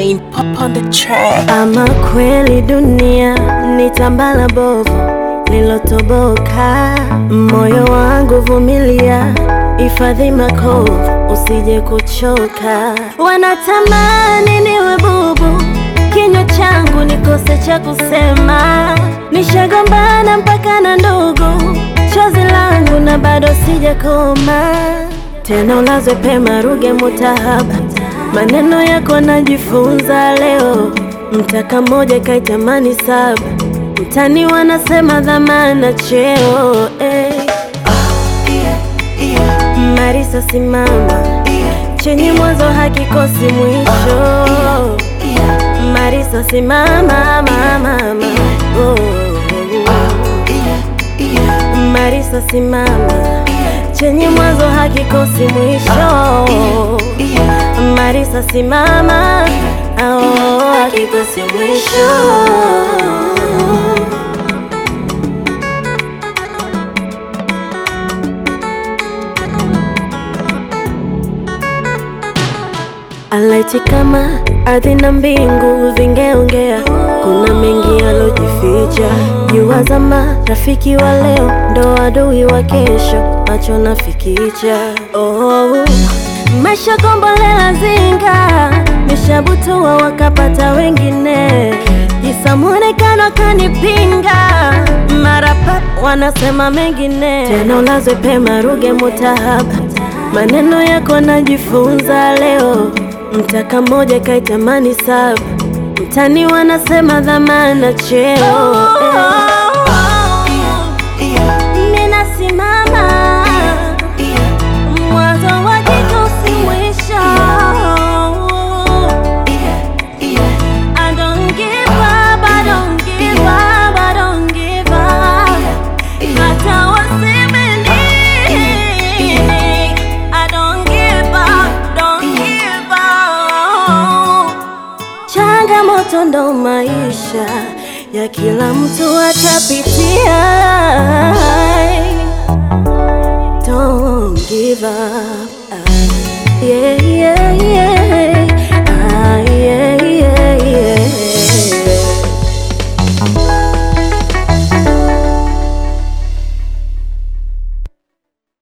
Darlene, pop on the track. Ama kweli dunia ni tambala bovu lilotoboka, moyo wangu vumilia, hifadhi makovu usije kuchoka. Wanatamani niwe bubu, kinywa changu nikose cha kusema, nishagombana mpaka na ndugu, chozi langu na bado sijakoma tena ulazwe pema, Ruge Mutahaba, maneno yako najifunza leo. Mtaka moja kaitamani saba, mtani wanasema dhamana cheo eh. Marisa simama, chenye mwanzo hakikosi mwisho. Marisa simama, mama, mama. Oh. Marisa simama, chenye mwanzo hakikosi mwisho. Marisa simama, oh, hakikosi mwisho. Alaiti kama ardhi na mbingu vingeongea, kuna mengi yalojificha. Jua zama, rafiki wa leo ndo adui wa kesho, macho nafikicha. Oh, maisha kombolela zinga, nishabutua wakapata wengine, kisa mwonekano kanipinga, mara pa wanasema mengine, tena ulazwe pema, Ruge Mutahaba, maneno yako najifunza leo Mtaka moja kaitamani saba, mtani wanasema dhamana cheo Ninasimama mwanzo wa kitu si mwisho. I don't give up, I don't give up, I don't give up. Hata waseme nini, I don't give up, don't give up. Changamoto ndo maisha ya kila mtu atapitia. Don't give up.